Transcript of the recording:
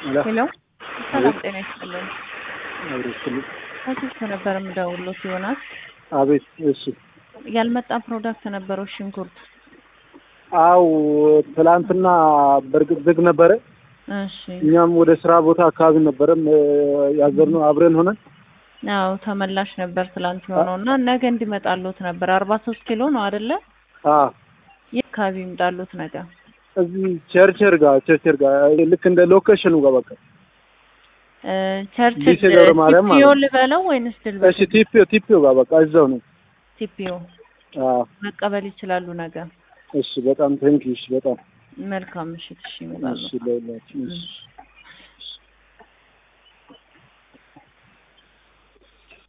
ሄሎ ሰላም ጤና ይስጥልን። አብረስልኝ ከስልክ ነበር የምደውልሎት ይሆናል። አቤት። እሺ ያልመጣ ፕሮዳክት ነበረው ሽንኩርት። አው ትላንትና በእርግጥ ዝግ ነበረ። እሺ እኛም ወደ ስራ ቦታ አካባቢ ነበረም ያዘርነው አብረን ሆነን አዎ ተመላሽ ነበር ትላንት የሆነው እና ነገ እንዲመጣሉት ነበር። አርባ ሶስት ኪሎ ነው አይደለ? አ ይህ አካባቢ ይምጣሉት ነገ። እዚህ ቸርቸር ጋር ቸርቸር ጋር ልክ እንደ ሎኬሽኑ ጋር በቃ እ ቸርች ዲሴ ገብረ ማርያም ማለት ቲፒዮ ነው። ልበለው ወይንስ ድል እሺ ቲፒዮ ቲፒዮ ጋር በቃ እዛው ነው። ቲፒዮ አ መቀበል ይችላሉ ነገ። እሺ በጣም ቴንኪ። እሺ በጣም መልካም ምሽት። እሺ ይመጣሉ። እሺ ለሁላችን እሺ